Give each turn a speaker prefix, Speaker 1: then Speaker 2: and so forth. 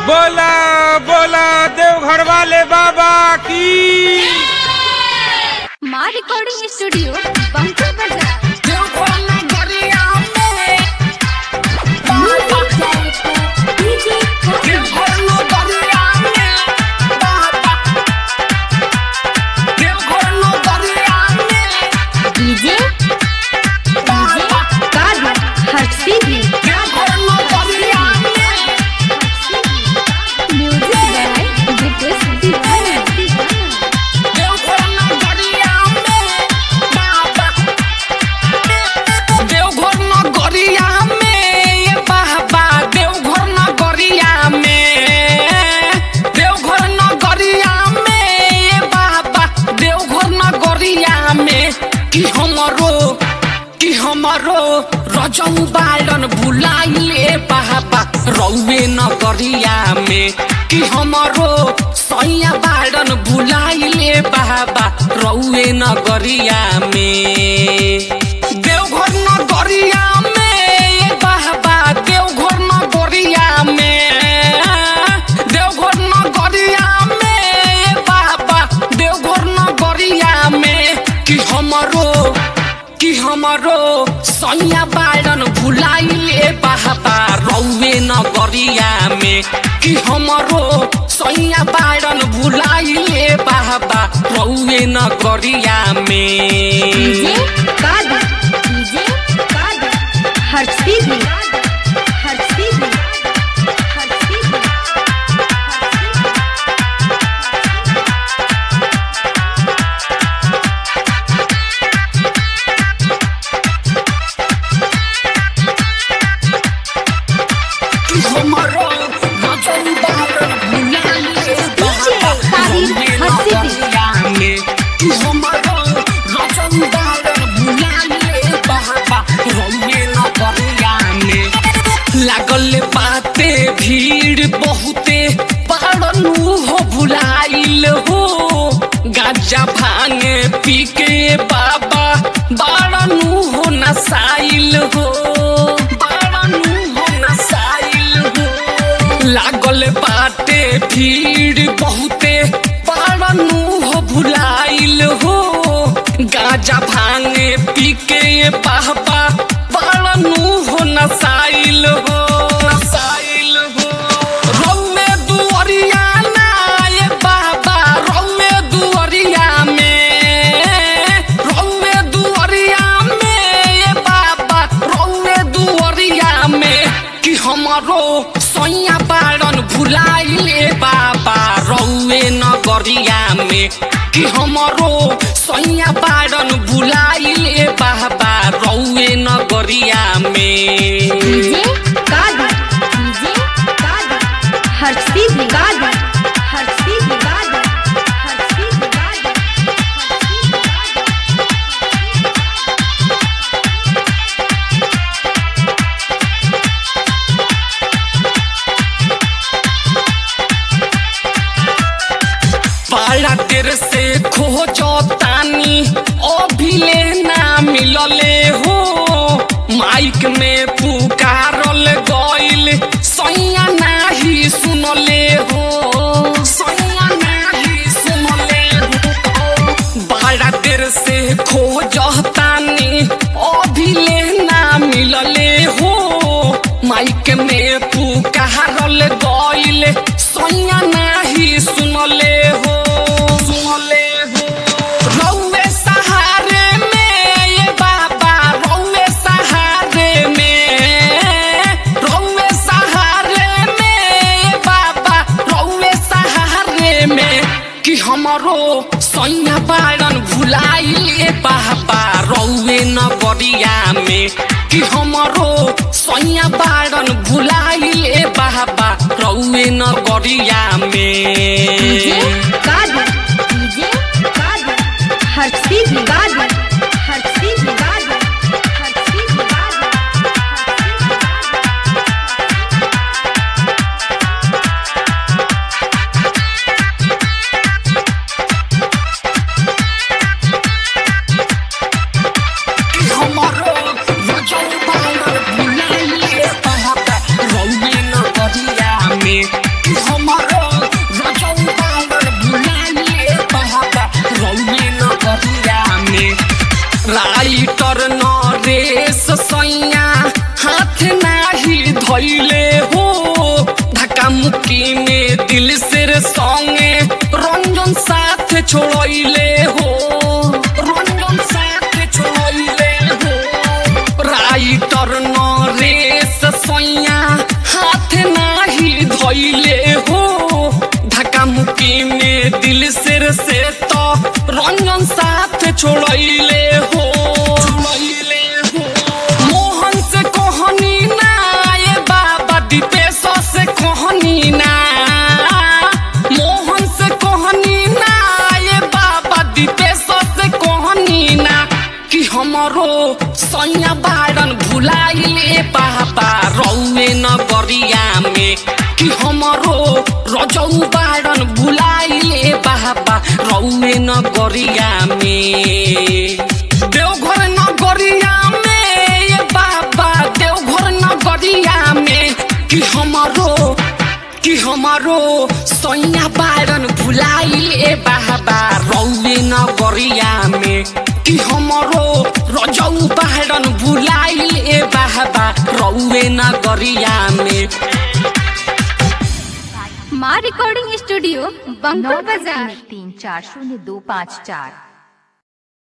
Speaker 1: बोला बोला देवघर वाले बाबा की
Speaker 2: माँ रिकॉर्डिंग स्टूडियो बंकुर बाजार डीजे डीजे कादर हर्षी भी म्यूजिक बाय ब्रिटिश दीवाना
Speaker 3: देवघर नगरिया में ये बाबा देवघर नगरिया में देवघर नगरिया में ये बाबा देवघर नगरिया में कि हमरो कि हमरो रजऊ बालन भुलाइले बाबा रौवे नगरिया में कि हमरो सैया बालन भुलाइले बाबा रौवे नगरिया में देवघर नगरिया में ये बाबा देवघर नगरिया में देवघर नगरिया में ये बाबा देवघर नगरिया में कि हमरो कि हमरो सैया बारन भुलाइले बाबा रौवे नगरिया में कि हमरो सैया बारन भुलाइले बाबा रौवे नगरिया
Speaker 2: डीजे
Speaker 3: में
Speaker 2: कादर डीजे कादर हर्षी भी हर्षी भी हर्षी भी
Speaker 3: कि हमरो रजऊ बारन भुलाइले बाबा रौवे नगरिया में कि हमरो रजऊ बारन भुलाइले बाबा रौवे नगरिया में लागल बाते भीड़ बहुते पारनु हो भुलाइल हो गाजा भांगे पी के बाबा बारनु हो नसाइल हो बारनु हो नसाइल हो लागल बाटे भीड़ बहुते पारनु हो भुलाइल हो गाजा भांगे पी के बाबा बारनु हो नसाइल हो नसाइल हो रौमे दुअरिया ना ये बाबा रौमे दुअरिया में रौमे दुअरिया में ये बाबा रौमे दुअरिया में कि हमरो सैया बारन भुलाइले बाबा रौवे नगरिया में कि हमरो सैया बारन भुलाइले बाबा रौवे नगरिया में
Speaker 2: डीजे कादर डीजे कादर हर्षी भी कादर हर्षी भी कादर हर्षी भी कादर हर्षी भी कादर
Speaker 3: बड़ा देर से खोजो तानी अभिले ना मिलले हो माइक में पुकारल गइल सैया नाही सुनले हो सैया नाही सुनले हो बड़ा देर से खोजो तानी अभिले ना मिलले हो माइक में पुकारल गइल सैया नाही सुनले हो सुनले हो रौवे सहारे में ये बाबा रौवे सहारे में रौवे सहारे में ये बाबा रौवे सहारे में कि हमरो सैया बारन भुलाइले बाबा रौवे नगरिया में कि हमरो सैया बारन भुलाइले बाबा रौवे नगरिया
Speaker 2: डीजे
Speaker 3: में
Speaker 2: कादर डीजे कादर हर्षी भी कादर हर्षी भी कादर हर्षी भी कादर हर्षी भी कादर
Speaker 3: कि हमरो रजऊ बारन भुलाइले बाबा रौवे नगरिया में कि धैले हो धक्का मुक्की में दिल से संगे रंजन साथ छोड़ले हो रंजन साथ छोड़ले हो राइटर नरेश सैया हाथ नाही धैले हो धक्का मुक्की में दिल सिर से तो रंजन साथ छोड़ले हो छोड़ले हो मोहन से कहनी ना ये बाबा दीपेश से कहनी ना मोहन से कहनी ना ये बाबा दीपेश से कहनी ना कि हमरो सैया बारन भुलाइले पापा रौए नगरिया में कि हमरो रजौ बारन भुलाइले बाबा रौए नगरिया में देवघर नगरिया में ये बाबा देवघर नगरिया में कि हमारो कि हमारो सैया बारन भुलाइले बाबा रौए नगरिया में कि हमारो रजौ बारन भुलाइले बाबा रौए नगरिया में
Speaker 2: माँ रिकॉर्डिंग स्टूडियो
Speaker 4: नौ
Speaker 2: बंकुल बाजार
Speaker 4: तीन चार शून्य दो पाँच चार